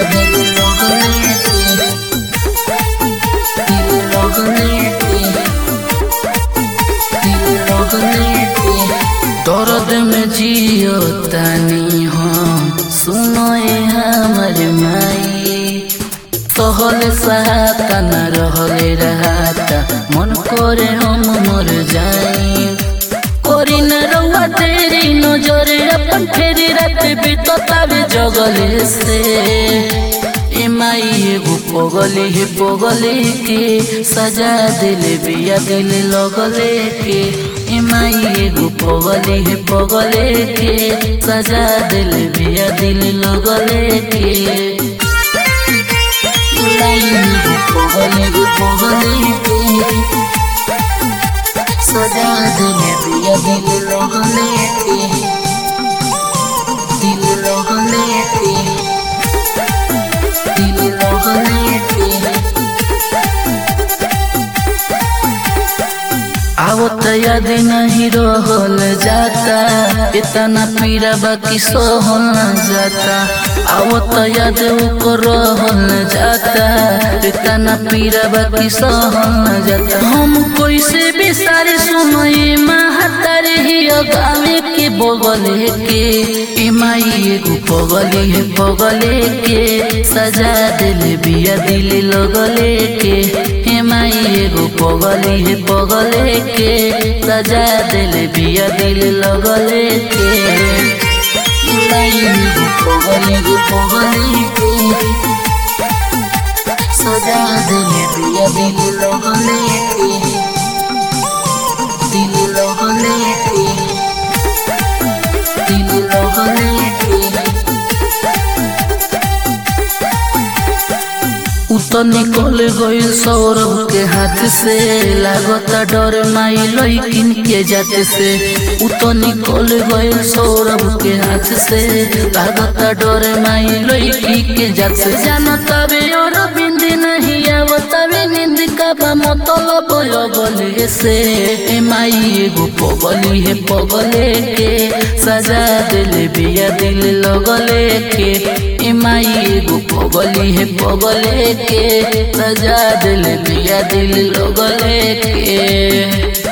दिल लगले के दिल लगले के दिल लगले के दर्द में जियो तनी हम सुनो ए हमर माई सहल सहाता न रहले रहता मन करे हम मर जाई करी न रउआ तेरी नजर अपन फेरी रात बीततावे जगले से ए माई एगो पगली हे पगली के सजा दिले बिया दिल लगले के ए माई एगो पगली हे पगले के सजा दिले बिया दिल लगले के सजा दिले पिया दिल लगले के दिल लगले के दिल लगले के आवत याद नहीं रहल जाता इतना पीड़ा बाकी सहल न जाता आवत याद को रहल जाता इतना पीड़ा बाकी सहल न जाता हम कैसे बिसारे सुनए महातारे ही गावे के बगले के ए माई एगो पगले है पगले के सजा दिल बिया दिल लगले के हे माई एगो पगले है पगले के सजा दिल बिया दिल लगले के माई एगो पगले है पगले के सजा दिल बिया दिल लगले के दिल लगले के दिल लगले के उतर निकल गइल सौरभ के हाथ से लागता डर माई लइकिन के जात से उतर निकल गइल सौरभ के हाथ से लागता डर माई लइकी के जात से जानता बे और बिंद नहीं आवता बे नींद का बा मतलब लगले से ए माई एगो पगली है पगले के सजा दिल बिया दिल लगले के ए माई एगो पगली है पगले के सजा दिल बिया दिल लगले के